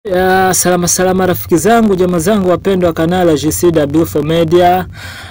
Ya, salama salama rafiki zangu jamaa zangu wapendwa wa kanala GCW4 Media.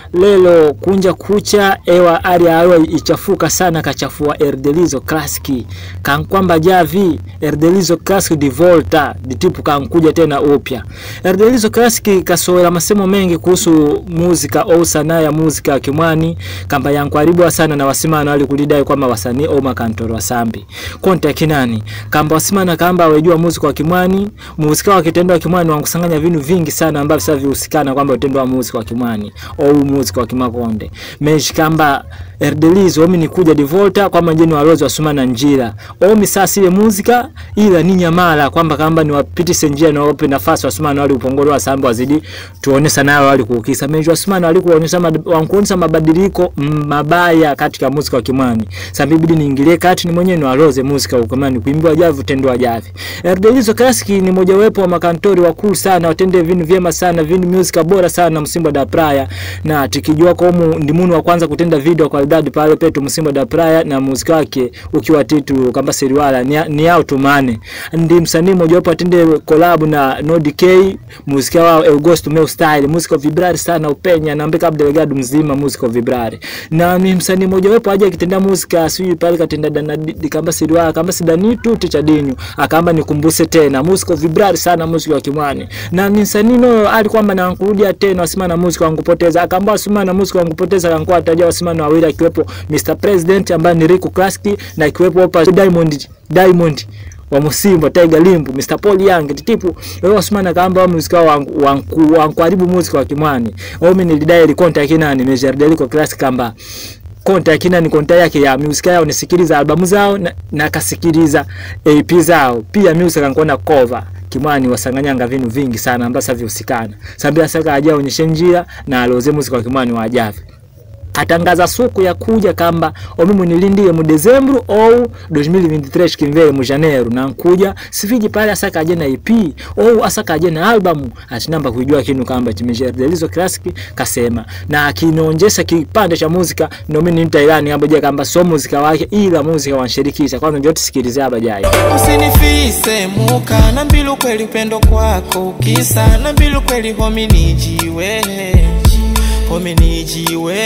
Lelo kunja kucha ewa ari awa ichafuka sana kachafua Erdelizo Classic. Kankwamba javi Erdelizo Classic di Volta ditipu kankuja tena upya. Erdelizo Classic kasoela masemo mengi kuhusu muzika au sanaa ya muzika wa Kimwani kamba yankwaribu sana na wasimana wali kulidai kwamba wasanii au makantoro wasambi. Konta kinani kamba wasimana kamba wajua muzika wa Kimwani muzika wa kitendo wa Kimwani wankusanganya vinu vingi sana ambavyo sasa vihusikana kwamba utendo wa muzika wa Kimwani au muzika wa Kimakonde meji kamba Erdelizo omi nikuja divolta kwamba njeni walozi wasumana njira omi sasa ile muzika ila ni nyamala kwamba kamba ni wapitise njia na wape nafasi wasumana wali upongolo wa sambo wazidi tuone sana wali kuukisa meji wasumana wali kuonyesha wankuonyesha mabadiliko mabaya katika muzika wa Kimwani sasa bibidi niingilie kati ni mwenyewe ni waloze muzika wa Kimwani kuimbiwa javu tendwa javi Erdelizo Classic ni mojawapo wa makantori wakuu sana watende vinu vyema sana vinu music bora sana Msimbo da Praia na tikijua kwa humu ndimunu wa kwanza kutenda video kwa idadi pale petu Msimbo da Praia na muziki wake ukiwa titu kamba seriwala ni, ni yao tumane ndi msanii mojawapo atende collab na No DK muziki wao Augusto Meu Style muziki vibrari sana upenya na mbeka Abdelgado mzima muziki vibrari na ni msanii mojawapo aje akitenda muziki asijui pale katenda dana kamba seriwala kamba sidani tu ticha dinyu akamba nikumbuse tena muziki vibrari sana muziki wa Kimwani na ni msanii no alikwamba na kurudia tena wasima na muziki wangu poteza akaamba wasima na muziki wangu poteza kankwa ataja wasima na wawili akiwepo Mr President ambaye ni Rico Classic na akiwepo hapa Diamond Diamond wa Musimbo Tiger Limbu Mr Paul Young titipu wewe wasimana kamba muziki wangu wangu wangu muziki wa Kimwani au mimi nilidai ile konta kinani Major Delico Classic kamba konta kina ni konta yake ya music yao nisikiliza albamu zao na, na kasikiliza EP zao pia music kankona cover Kimwani wasanganyanga vinu vingi sana ambasa vihusikana sambia saka aja onyeshe njia na aloze muziki wa Kimwani wa ajavi atangaza suku ya kuja kamba omimu nilindie mu Dezembro ou 2023 kimvele mu Janeiro na nkuja siviji pale asaka aje na EP ou asaka aje na albamu atinamba kujua kinu kamba chimejer Delizo Classic kasema na akinaonjesha kipande cha muzika ndio mimi nimta ilani hapo je kamba so muzika wake ila muzika wanshirikisha kwanza ndio tusikilize hapa jai usinifise muka na mbilu kweli upendo kwako kisa na mbilu kweli homi nijiwe homi nijiwe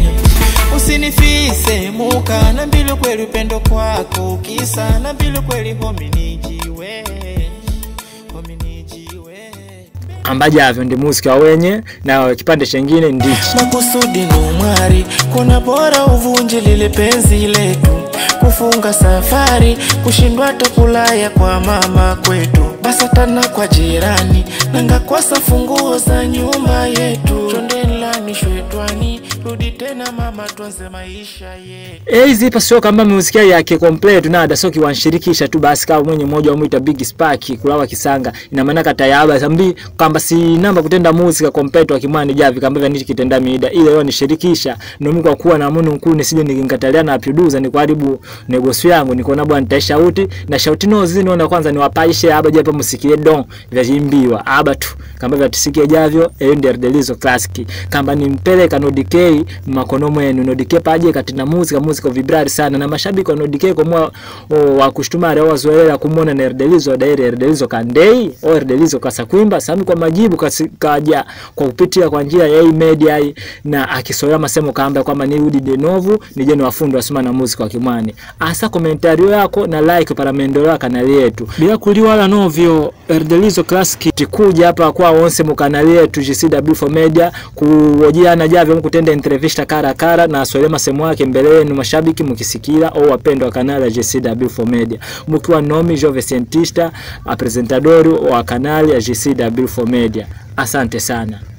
usinifise muka na mbilu kweli upendo kwako kisa na mbilu kweli homi nijiwe homi nijiwe ambajavyo ndi muziki wa wenye na kipande chengine ndichi makusudi numwari kuna bora uvunje lile penzi letu kufunga safari kushindwa tokulaya kwa mama kwetu basatana kwa jirani nangakwasa funguo za nyumba yetu chondelani shwetwani rudi tena mama tuanze maisha yetu Eizi ipa sio kamba muziki yake complete na ada soki wanshirikisha tu basi kama mwenye mmoja wamuita Big Spark kulawa kisanga ina maana kata yaba sambi kamba si namba kutenda muzika complete wa Kimwani javi kamba vya nichi kitenda mida ile yao nishirikisha ndio kwa kuwa na munu nkuu nisije nikingatalia na producer ni kuharibu negosio yangu niko na bwana shauti na shauti no zini na kwanza ni wapaishe haba je hapa musikie don vya jimbiwa haba tu kamba vya tusikie javyo eyo ndio Delizo Classic kamba nimpeleka no DK makono mwenu no DK paje katina muzika muzika vibrari sana na mashabiki wa no DK kwa mwa wa kushtumari au wazoelera kumwona na Erdelizo daire Erdelizo kandei au Erdelizo kasakwimba sami kwa majibu kasi, kaja kwa kupitia kwa njia ya hii media hii na akisoea masemo kamba kwamba ni Udi de Novo ni jeni wafundi wasema na muzika wa Kimwani asa komentario yako na like para maendeleo ya kanali yetu bila kuliwala novyo Erdelizo Classic tikuja hapa kwa onse mu kanali yetu GCW4 Media kuojiana javyo mkutenda entrevista kara kara na aswele masemo yake mbele yenu mashabiki mkisikira au wapendwa wa kanali ya GCW4 Media mkiwa nomi Jove Scientista apresentadori wa kanali ya GCW4 Media asante sana